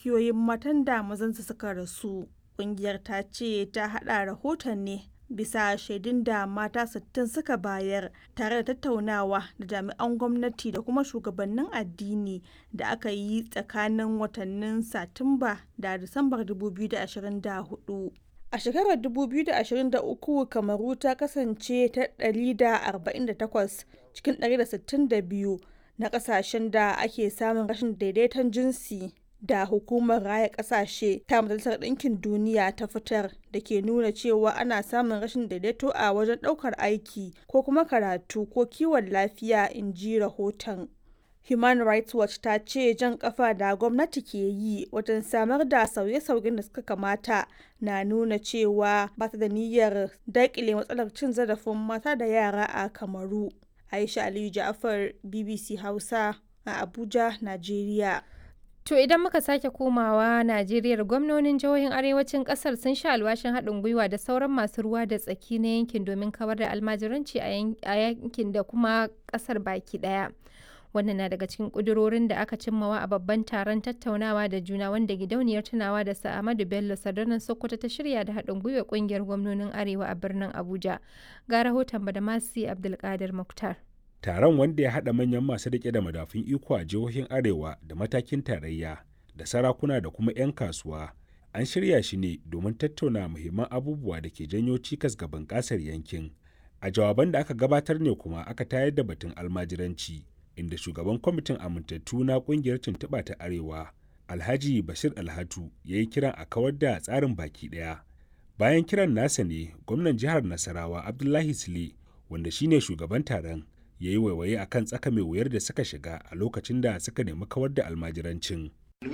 dukiyoyin matan da mazansu suka rasu. Ƙungiyar ta ce ta haɗa rahoton ne bisa shaidun da mata 60 suka bayar tare da tattaunawa da jami'an gwamnati da kuma shugabannin addini da aka yi tsakanin watannin Satumba da Disambar 2024. A shekarar 2023 Kamaru ta kasance ta 148 cikin 162 na kasashen da ake samun rashin daidaiton jinsi da hukumar raya kasashe ta majalisar ɗinkin duniya ta fitar da ke nuna cewa ana samun rashin daidaito a wajen ɗaukar aiki ko kuma karatu ko kiwon lafiya in ji rahoton. Human Rights Watch ta ce jan kafa da gwamnati ke yi wajen samar da sauye-sauyen da suka kamata na nuna cewa ba ta da niyyar daƙile matsalar cin zarafin mata da yara a Kamaru. Aisha Aliyu Ja'afar BBC Hausa a Abuja, Najeriya. To idan muka sake komawa Najeriya gwamnonin jihohin arewacin kasar sun sha alwashin haɗin gwiwa da sauran masu ruwa da tsaki na yankin domin kawar da almajiranci a yankin da kuma kasar baki ɗaya. Wannan na daga cikin ƙudurorin da aka cimmawa a babban taron tattaunawa da juna wanda gidauniyar tunawa da Sa'amadu Bello Sadarnan Sokoto ta shirya da haɗin gwiwa ƙungiyar gwamnonin Arewa a birnin Abuja. Ga rahoton Badamasi Abdulkadir Muktar. taron wanda ya haɗa manyan masu riƙe da madafun iko a jihohin arewa da matakin tarayya da sarakuna da kuma 'yan kasuwa an shirya shi ne domin tattauna muhimman abubuwa da ke janyo cikas ga bunƙasar yankin a jawaban da aka gabatar ne kuma aka tayar da batun almajiranci inda shugaban kwamitin amintattu na ƙungiyar tuntuɓa ta arewa alhaji bashir alhatu ya yi kiran a kawar da tsarin baki ɗaya bayan kiran nasa ne gwamnan jihar nasarawa abdullahi sule wanda shine shugaban taron ya yi waiwaye a kan tsaka mai wuyar da suka shiga a lokacin da suka nemi kawar da almajirancin.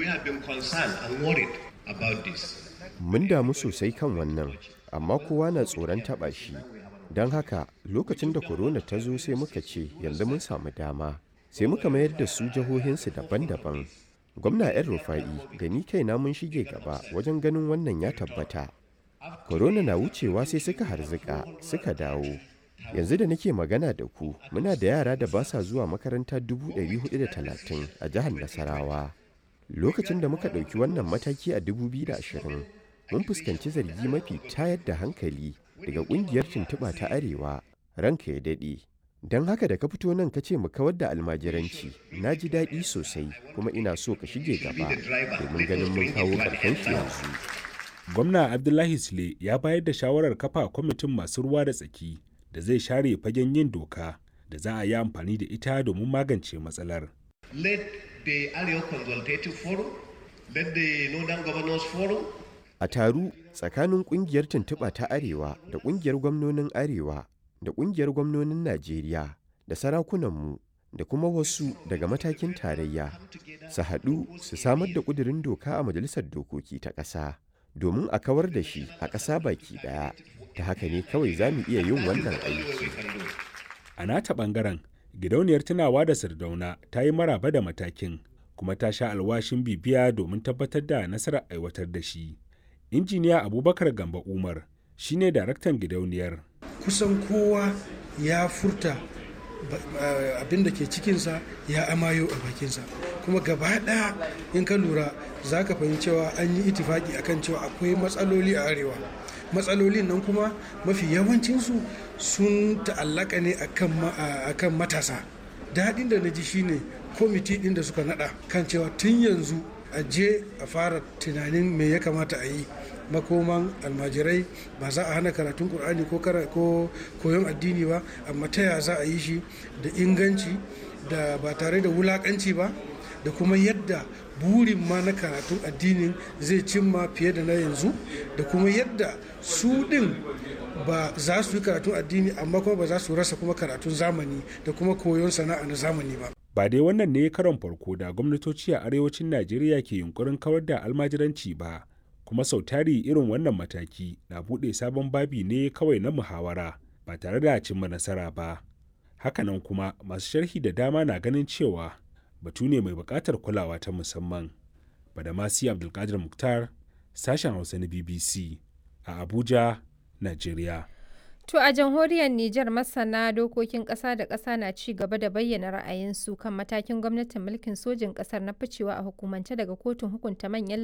Mun damu sosai kan wannan, amma kowa na tsoron taɓa shi. Don haka lokacin da korona ta zo sai muka ce yanzu mun samu dama, sai muka mayar da su jihohinsu daban-daban. Gwamna 'yan rufa'i da ni kaina mun shige gaba wajen ganin wannan ya tabbata. Korona na wucewa sai suka harzika suka dawo. yanzu da nake magana da ku muna da yara da ba sa zuwa makaranta 430 a jihar nasarawa lokacin da muka ɗauki wannan mataki a 2020 mun fuskanci zargi mafi tayar da hankali daga ƙungiyar tuntuɓa ta arewa ranka ya daɗe don haka da ka fito nan ka ce mu kawar da almajiranci na ji daɗi sosai kuma ina so ka shige gaba domin ganin mun kawo ƙarshen shi yanzu gwamna abdullahi sule ya bayar da shawarar kafa kwamitin masu ruwa da tsaki da zai share fagen yin doka da za a yi amfani da ita domin magance matsalar. Let the Arewa Consultative Forum, let the Northern Governors Forum. A taru tsakanin kungiyar tuntuɓa ta Arewa da kungiyar gwamnonin Arewa da kungiyar gwamnonin Najeriya da sarakunanmu da kuma wasu daga matakin tarayya su haɗu su samar da ƙudurin doka a Majalisar Dokoki ta ƙasa domin a kawar da shi a ƙasa baki ɗaya. ta haka ne kawai za mu iya yin wannan aiki. A nata ɓangaren, gidauniyar tunawa da Sardauna ta yi maraba da matakin kuma ta sha alwashin bibiya domin tabbatar da nasarar aiwatar da shi. Injiniya Abubakar Gamba Umar shine daraktan gidauniyar. Kusan kowa ya furta abin da ke cikinsa ya amayo a bakinsa kuma gaba ɗaya in ka lura za ka fahimci cewa an yi itifaki akan cewa akwai matsaloli a arewa matsalolin nan kuma mafi yawancinsu sun ta'allaka ne akan matasa daɗin da na ji shine kwamiti ɗin da suka naɗa kan cewa tun yanzu a je a fara tunanin me ya kamata a yi makoman almajirai ba za a hana karatun ƙur'ani ko koyon addini ba amma ta ya za a yi shi da inganci da ba tare da wulakanci ba da kuma yadda burin ma na karatun addinin zai cimma fiye da na yanzu da kuma yadda su ɗin ba za su yi karatun addini amma kuma ba za su rasa kuma karatun zamani da kuma koyon sana'a na zamani ba. Ba dai wannan ne karon farko da gwamnatoci a arewacin Najeriya ke yunkurin kawar da almajiranci ba, kuma sau tari irin wannan mataki na buɗe sabon babi ne kawai na muhawara ba tare da cimma nasara ba. Hakanan kuma masu sharhi da dama na ganin cewa batu ne mai buƙatar kulawa ta musamman. Badamasi Abdulkadir Muktar, sashen Hausa na BBC a Abuja, Najeriya. To a jamhuriyar Nijar masana dokokin ƙasa da ƙasa na ci gaba da bayyana ra'ayinsu kan matakin gwamnatin mulkin sojin ƙasar na ficewa a hukumance daga kotun hukunta manyan